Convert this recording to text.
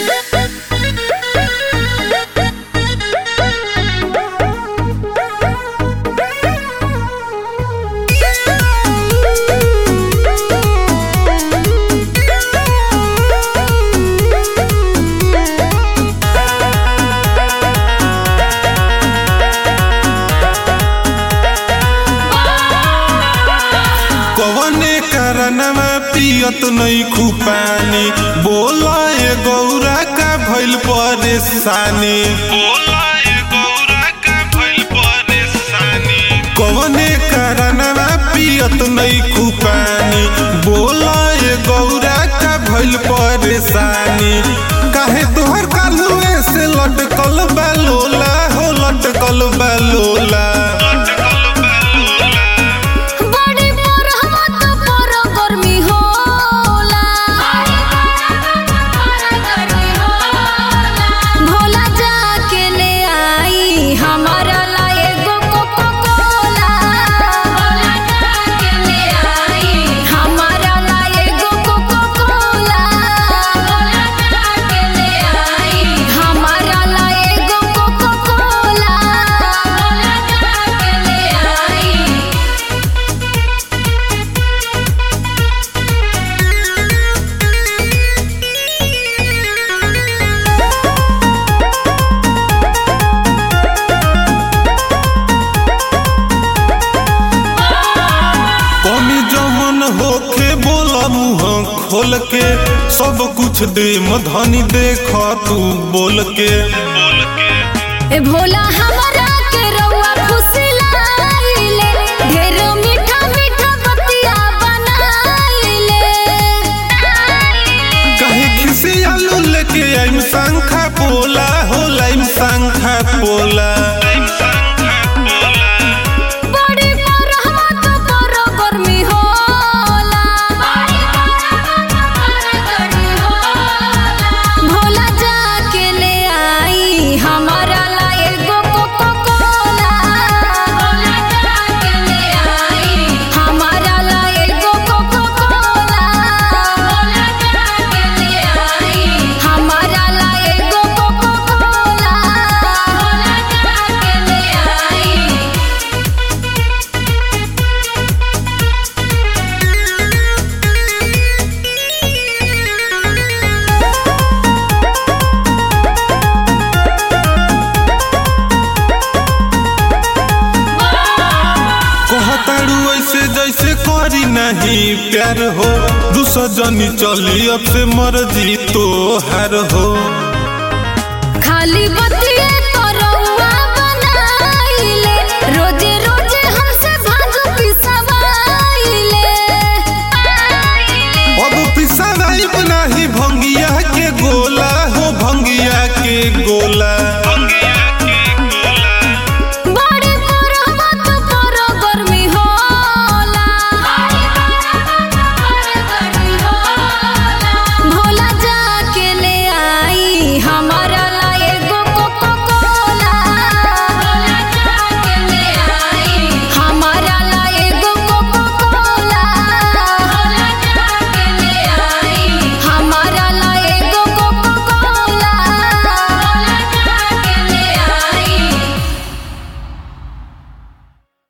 कवने कारणवा पियत नहीं खूपानी बोला ए गौरा का भइल परेशानी कवने कारणवा पियत नहीं खूपानी बोला ए गौरा का भइल परेशानी काहे तोहर कालुए से लटकल बा लोला हो लटकल बा लोला बड़ी बरहवा त पर गर्मी होला भोला जाके ले आई हमारा ला एगो कोको कोला भोला जाके ले आई हमारा ला एगो कोको कोला भोला जाके ले आई हमारा ला एगो कोको कोला भोला जाके ले आई कमी जमन होखे बोला मुँह खोल के सब कुछ दे मधनी देख तू बोल के ए भोला हमरा के रउआ फुसलाइले ढेर मीठा मीठा बतिया बनाइले कहीं खिसी आलू लेके आइम शंखा पोला हो लाइम शंखा पोला बड़ी बरहवा त पर गर्मी होला भोला जाके ले आई हमारा ला एगो कोको कोला भोला जाके ले आई हमारा ला एगो कोको कोला भोला जाके ले आई हमारा ला एगो कोको कोला भोला जाके ले आई कहताड़ू ऐसे जैसे करी नहीं प्यार हो दूसरा जनी चली अब से मर्जी तो हार हो खाली बतिया